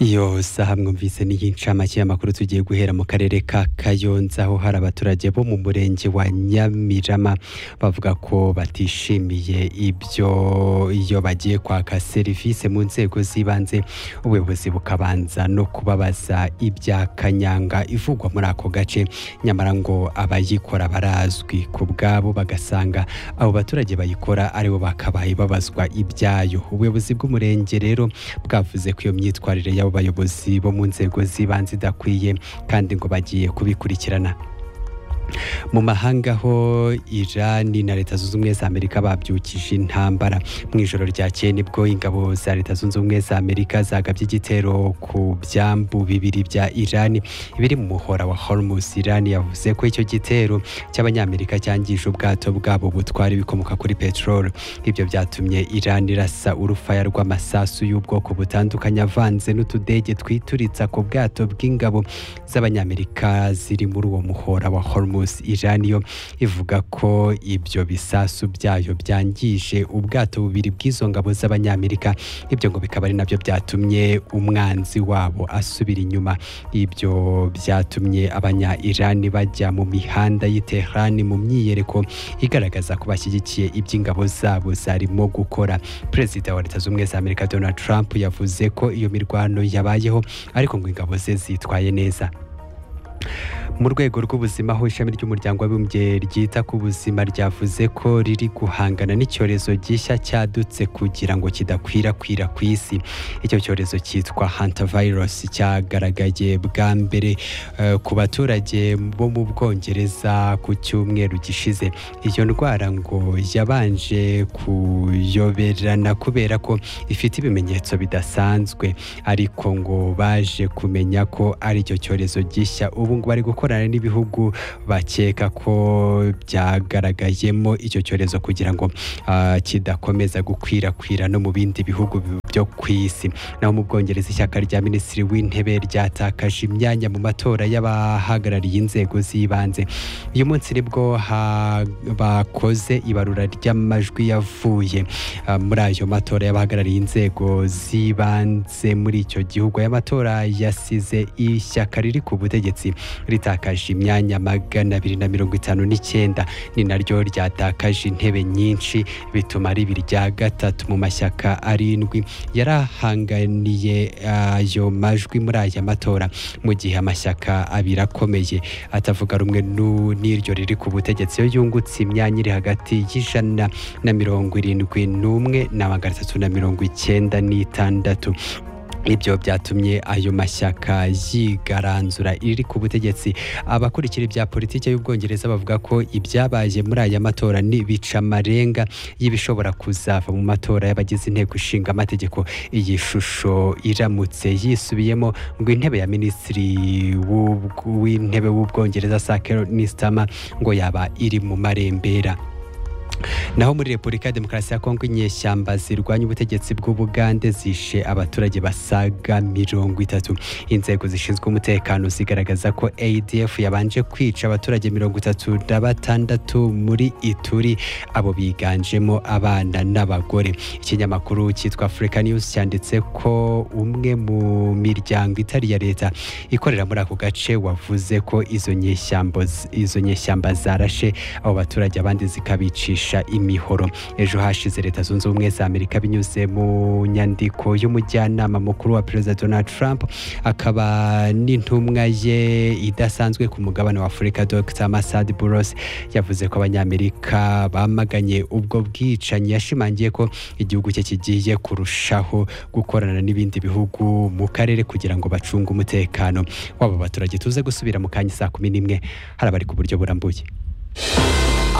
iyo saha mwumvise y'incamake y'amakuru tugiye guhera mu karere ka kayonza aho hari abaturage bo mu murenge wa nyamirama bavuga ko batishimiye ibyo iyo bagiye kwaka serivisi mu nzego z'ibanze ubuyobozi bukabanza no kubabaza ibya kanyanga ivugwa muri ako gace nyamara ngo abayikora barazwi ku bwabo bagasanga abo baturage bayikora aribo bakabaye babazwa ibyayo ubuyobozi bw'umurenge rero bwavuze ko iyo myitwarire y'abo bayobozi bo mu nzego z'ibanze idakwiye kandi ngo bagiye kubikurikirana mu mahanga ho irani na leta zunze ubumwe za amerika babyukije intambara mu ijoro ryakeye nibwo ingabo za leta zunze ubumwe za amerika zagabye igitero ku byambu bibiri bya irani biri mu muhora wa hormuz irani yavuze ko icyo gitero cy'abanyamerika cyangije ubwato bwabo butwara ibikomoka kuri peteroli ibyo byatumye irani irasa urufaya rw'amasasu y'ubwoko butandukanye avanze n'utudege twituritsa ku bwato bw'ingabo z'abanyamerika ziri muri uwo muhora wa hormuz irani yo ivuga ko ibyo bisasu byayo byangije ubwato bubiri bw'izo ngabo z'abanyamerika ibyo ngo bikaba ari nabyo byatumye umwanzi wabo asubira inyuma ibyo byatumye abanya irani bajya mu mihanda y'i Tehran mu myiyereko igaragaza ko bashyigikiye iby'ingabo zabo zarimo gukora perezida wa leta z'ubumwe za amerika donald trump yavuze ko iyo mirwano yabayeho ariko ngo ingabo ze zitwaye neza mu rwego rw'ubuzima aho ishami ry'umuryango w'abibumbye ryita ku buzima ryavuze ko riri guhangana n'icyorezo gishya cyadutse kugira ngo kidakwirakwira ku isi icyo cyorezo cyitwa hantavirus cyagaragaye bwa mbere uh, ku baturage bo mu bwongereza ku cyumweru gishize iyo ndwara ngo yabanje kuyoberana kubera ko ifite ibimenyetso bidasanzwe ariko ngo baje kumenya ko ari icyo cyorezo gishya ubu ngo bari gukora gukorana n'ibihugu bakeka ko byagaragayemo icyo cyorezo kugira ngo uh, kidakomeza gukwirakwira no mu bindi bihugu byo ku isi naho mu bwongereza ishyaka rya minisitiri w'intebe ryatakaje imyanya mu matora y'abahagarariye inzego z'ibanze uyu munsi nibwo bakoze ibarura ry'amajwi yavuye uh, muri ayo matora y'abahagarariye inzego z'ibanze muri icyo gihugu aya matora yasize ishyaka riri ku butegetsi ritaka ryatakaje imyanya magana abiri na mirongo itanu n'icyenda ni naryo ryatakaje intebe nyinshi bituma ribi rya gatatu mu mashyaka arindwi yarahanganiye ayo majwi muri aya matora mu gihe amashyaka abiri akomeye atavuga rumwe n'iryo riri ku butegetsi yo yungutse imyanya iri hagati y'ijana na mirongo irindwi n'umwe na magana atatu na mirongo icyenda n'itandatu ibyo byatumye ayo mashyaka yigaranzura iri ku butegetsi abakurikira ibya politiki y'ubwongereza bavuga ko ibyabaye muri aya matora ni amarenga y'ibishobora kuzava mu matora y'abagize inteko ishinga amategeko iyi shusho iramutse yisubiyemo ngo intebe ya minisitiri w'intebe w'ubwongereza sakero nisitama ngo yaba iri mu marembera naho muri repubulika ya demokarasi ya kongo inyeshyamba zirwanya ubutegetsi bw'ubugande zishe abaturage basaga mirongo itatu inzego zishinzwe umutekano zigaragaza ko adf yabanje kwica abaturage mirongo itatu na batandatu muri ituri abo biganjemo abana n'abagore ikinyamakuru cyitwa africa news cyanditse ko umwe mu miryango itari iya leta ikorera muri ako gace wavuze ko izo nyeshyamba zarashe abo baturage abandi zikabicisha imihoro ejo hashize leta zunze ubumwe za amerika binyuze mu nyandiko y'umujyanama mukuru wa perezida donald trump akaba n'intumwa ye idasanzwe ku mugabane wa afurika dr masad buros yavuze ko abanyamerika bamaganye ubwo bwicanyi yashimangiye ko igihugu cye kigiye kurushaho gukorana n'ibindi bihugu mu karere kugira ngo bacunge umutekano wabo baturage tuze gusubira mu kanya saa kumi n'imwe hari abari ku buryo burambuye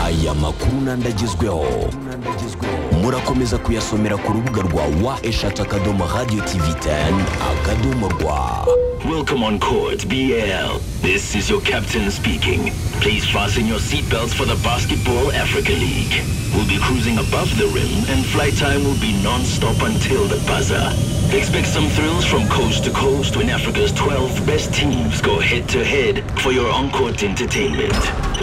aya makuru nandagezweho murakomeza kuyasomera ku rubuga rwa wa eshatu akadomo radiyo tivi teni akadomo rwa Welcome on Chords BL. This is your captain speaking. Please fasten your seatbelts for the Basketball Africa League. will be cruising above the rim and flight time will be non-stop until the buzzer. Expect some thrills from coast to coast when Africa's 12 best teams go head-to-head for your on-court entertainment.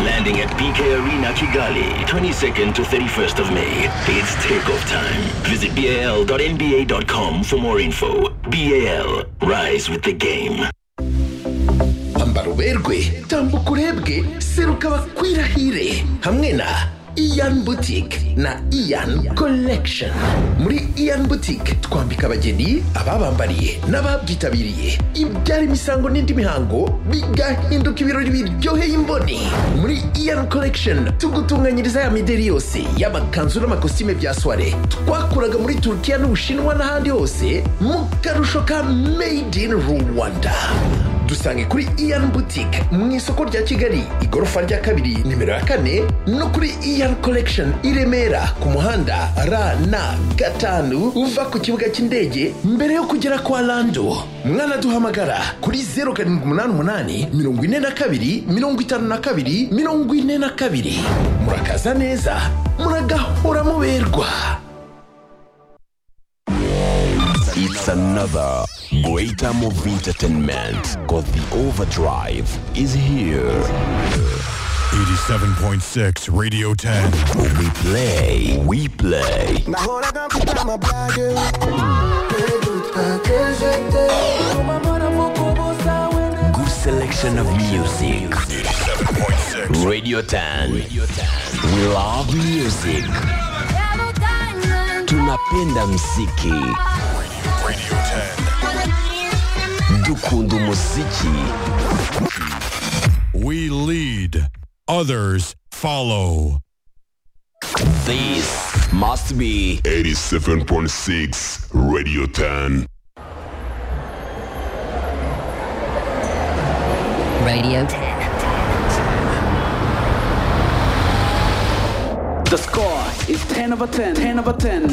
Landing at BK Arena Kigali, 22nd to 31st of May. It's takeoff time. Visit bal.nba.com for more info. BAL, rise with the game. ambara uberwe tambuka urebwe seruka bakwirahire hamwe na iyan butike na iyan collection muri iyan butike twambika abageni ababambariye n'ababyitabiriye ibyara imisango n'indi mihango bigahinduka ibirori biryoheye imboni muri iyan collection tugutunganyiriza ya mideri yose y'amakanzu n'amakositime bya soire twakuraga muri turukiya n'ubushinwa n'ahandi hose mu karusho ka made in rwanda dusange kuri iyan butike mu isoko rya kigali igorofa rya kabiri nimero ya kane no kuri iyan collection i remera ku muhanda rn gatanu uva ku kibuga cy'indege mbere yo kugera kwa lando mwanaduhamagara kuri zeru karindwi umunani umunani mirongo ine na kabiri mirongo itanu na kabiri mirongo ine na kabiri murakaza neza muragahora muberwa It's another great time of entertainment because the overdrive is here. 87.6 Radio 10. We play, we play. Nahoraga mfite amabage Pedutake jete Umamara mukubuza wene Good selection of music. 87.6. Radio 10. We love music. Tunapenda mziki. Radio 10. Dukunda muziki. We lead. Others follow. This must be 87.6 Radio 10. Radio 10. The score is 10 over 10, 10 over 10.